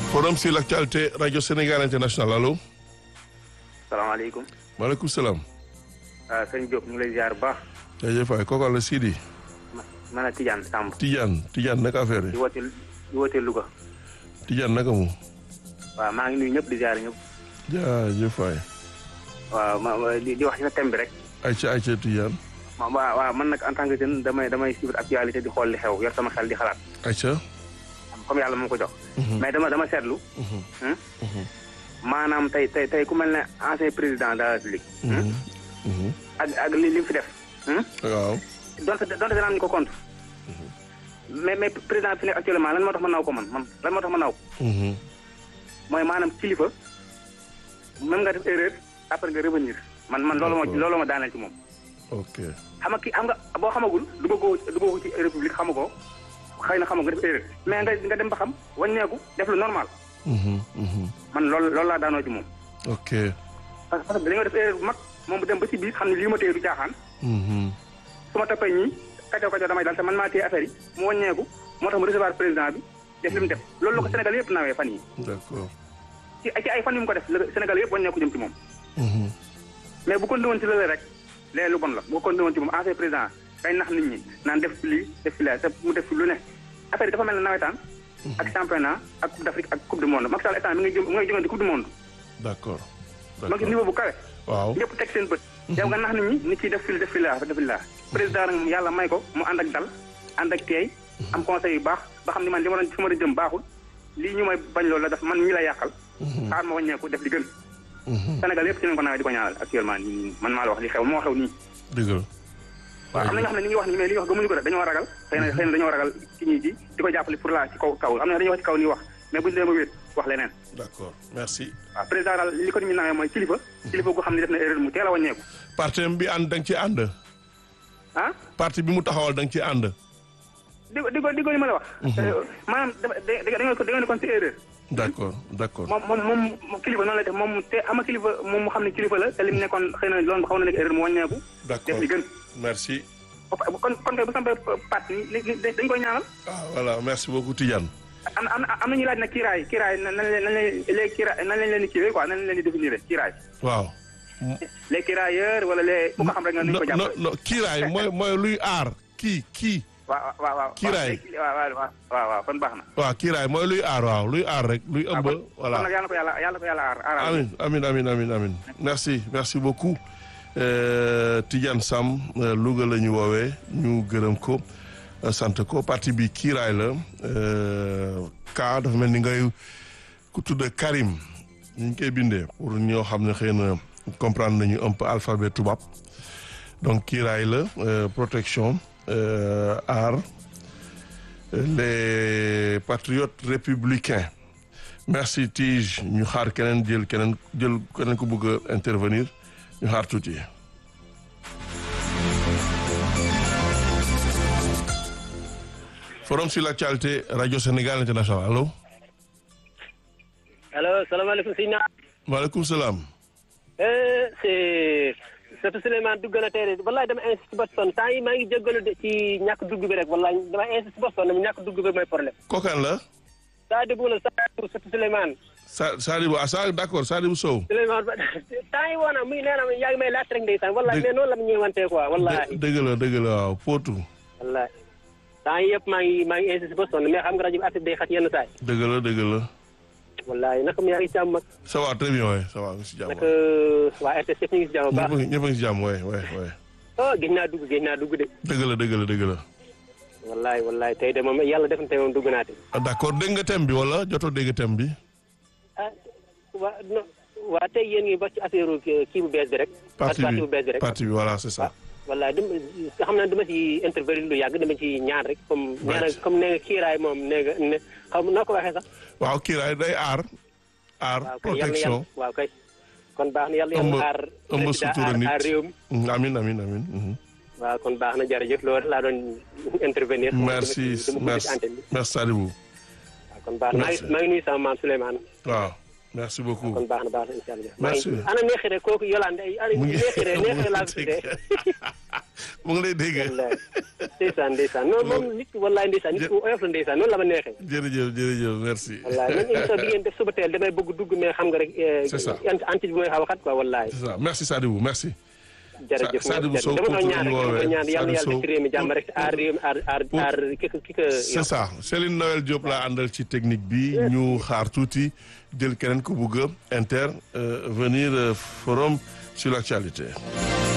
forum sur l'actualité radio Sénégal international allo. salaamaaleykum. maaleykum salaam. ah sëñ Diop ñu ngi lay ziar bu baax. jaajëf waay kooku la Sidi. ma man a Tidiane Samb. Tidiane Tidiane naka affaire di yi. woote di woote Louga. Tidiane naka mu. waaw maa ngi nuyu ñëpp di ziar ñëpp. jaajëf waay. waaw ma ma di di wax ci sa thème bi rek. ayca ayca Tidiane. ma waaw waaw man nag en tant que jeune damay damay suivre actualité di xool li xew yor sama xel di xalaat. ayca. comme yàlla moo ko jox. mais dama dama seetlu. hmm? maanaam tey tey tey ku mel ne ancien président de la République. hmm? ak ak li li mu fi def. hmm? waaw. donte donte danaa ñu ko compte. mais mais président fi nekk actuellement lan moo tax ma naw ko man man lan moo tax ma naw ko. mooy maanaam kilifa même nga def erreur après nga revenir man man loolu moo D'accord. loolu ma daaneel ci moom. ok. xam nga ki xam nga boo xamagul duggagoo duggagoo ci république xamagoo xëy na xamagoo nga def erreur mais nga nga dem ba xam wàññeeku def lu normal man loolu loolu laa daanoo ci moom. ok. parce que parce que dañoo def erreur bu mag moom bu dem ba ci biir xam ne lii ma téye du caaxaan su ma toppee ñii kacoo kacoo damay dal te man maa téye affaire yi mu wàññeeku moo tax mu recevoir président bi def li mu def loolu la ko Sénégal yëpp nawee fan yi d'accord. ci ci ay fan yu mu ko def la Sénégal yëpp wàññeeku jëm ci moom. mais bu ko woon ci lële rek léegi lu bon la bu ko woon ci moom ancien président kay nax nit ñi naan def fi lii def fi laa te mu def fi lu ne affaire yi dafa mel ne nawetaan. ak championnat ak coupe d'Afrique ak coupe du monde Macky Sall état mi ngi jëm mi ngi jógee ci coupe du monde. d'accord. ma ngi niveau bu kawe. waaw. ñëpp teg seen bët. yow nga nax nit ñi nit ciy def fi def fi laa def fi laa président nag yàlla may ko mu ànd ak dal ànd ak teey am conseil yu baax ba xam ni man li ma doon fi ma doon jëm baaxul lii ñu may bañ loolu la def man ñii la yàqal. xaar ma wàññeeku def li gën. Sénégal yëpp ci lañ ko nawee di ko ñaanal actuellement nii man maa la wax li xew moo xew nii. dëgg la. waaw am na ñoo xam ne ñu ngi wax ni mais li ñuy wax gëmuñu ko de dañoo ragal xëy na xëy na dañoo ragal ci ñi ji di ko jàppale pour la ci kaw kaw am na dañuy wax ci kaw nii wax mais buñu demee ba wéet wax leneen d'accord merci. waaw président daal li ko nit ñi nawee mooy kilifa kilifa gu xam ne def na erreur mu teel a wàññeeku parti bi ànd da nga ci ànd. ah parti bi mu taxawal da nga ci ànd. di ko di ko di ko li ma la wax maanaam dafa da da nga ko da nga ne kon ci erreur d'accord d'accord. moom moom moom kilifa noonu la def moom te ama kilifa moom mu xam ne kilifa la te lim nekkoon xëy na loolu xaw na nekk erreur mu wàññeeku d'accord def li gën merci. kon kon kay bu sampee parti ni dañ koy ñaanal ah voilà merci beaucoup Tidiane. am am am na ñuy laaj nag kiiraay kiiraay nan nan leen nan leen les kiiraay nan lañ leen di kiiwee quoi nan lañ leen di définir kiiraay waaw. les kirailleurs wala les ku ko xam rek nga nuyu ko non non jàppale. non kiiraay mooy mooy luy aar kii kii. waaw waaw waaw. Kiiraay. waaw waaw waaw waaw waaw kon baax na. waaw kiiraay mooy luy aar waaw luy aar rek luy ëmb. kon voilà kon nag yàlla na ko yàlla yàlla na ko yàlla aar aaral. amin amin amin amin amin merci merci beaucoup Euh, Tidiane Sam euh, Louga la ñu woowee ñu gërëm ko euh, sant ko parti bi kiiraay la euh, ka dafa mel ni ngay ku tudd Karim ñu ngi koy bindee pour ñoo xam ne xëy na comprendre nañu un peu alphabet tubaab donc kiiraay la euh, protection euh, aar les patriotes républicains merci Tige ñu xaar keneen jël keneen jël keneen ku bëgg a intervenir ñu xaar tuuti. forum sur l'actualité radio Sénégal international allo. allo salaamaaleykum sëñ naa maaleykum salaam. c'est Sëtu Souleymane dugg na tey de wallaay dama insiste Boston temps yi maa ngi jéggalu de ci ñàkk dugg bi rek wallaay dama insiste Boston dama ñàkk dugg bi mooy problème kookan la. saa déglu la saa Sëtu Souleymane Sa Sadibou ah Sa d'accord Sadibou Sow. Souleymane ba temps yi woona muy nee na ma yaa ngi may laaj rek ndeysaan wallaay Dëgg- mais noonu la mu ñëwantee quoi wallaay dë- dëgg la dëgg la waaw Potou. wallaay temps yi yëpp maa ngi maa ngi insiste Boston mais xam nga rajo bi affaire day xat yenn saay dëgg la dëgg la. wallaay naka mu yaa ngi si jàmm ça va très bien waay ça va nga si jàmm. naka waa RTS yëpp ñu ngi si jàmm bu ñëpp a baax ngi ñëpp a ngi si jàmm waay waay waay. oh gis naa dugg gis naa dugg de dëgg la dëgg la dëgg la. wallaay wallaay tey de moom yàlla def na tey moom dugg naa te ah d'accord dégg nga thème bi wala jotoo dégg thème bi. ah waa non waa tey yéen ngi ba ci affaire kii bu bees bi rek. parti parti bi bu bees bi rek. parti bi voilà c'est ça. wallaay dama xam naa dama ci intervenir lu yàgg dama ci ñaan rek comme. nee na Right. comme nee nga kiiraay moom nee nga ne xam noo ko waxee sax. waaw kiiraay day aar. aar waaw kay yàlla na protection. yàlla waaw kay. kon baax na yàlla ëmb yàlla aar. ëmb président sutura aar nit. aar réew mi. Mm, amin amin amin. mhm. waaw kon baax na jërëjëf loolu laa doon intervenir. merci dama ko merci ci antenne bi. merci Sadibou. waaw kon baax na maa Merci. ngi maa ngi nuyu sama maam Souleymane. waaw merci beaucoup. kon baax na baax na incha allah. Merci. maa ngi ana neexire kooku Yolande ay ana mu ngi neexire neexire laa ko mu ngi tuddee. mu ngi lay dégg. wallaay ndeysaan ndeysaan non moom nit wallaay ndeysaan nit ku oyof la ndeysaan noonu la ma neexee. jërëjëf jërëjëf merci. wallaay man émission bi ngeen def suba teel damay bëgg dugg mais xam nga rek. C'est ça. anti bi mooy xaw a xat quoi wallaay. c'est ça merci Sadibou merci. jërëjëf Sadibou Sow dama doon ñaan rek kooku dama doon ñaan yàlla na yàlla Sadibou def ci réew mi jàmm rek aar réew mi aar aar Pour- aar ki ko ki ko. c'est ça Céline Noël Diop laa àndal ci technique bi ñu xaar tuuti jël keneen ku bugg a inter euh, venir euh, forum sur l'actualité.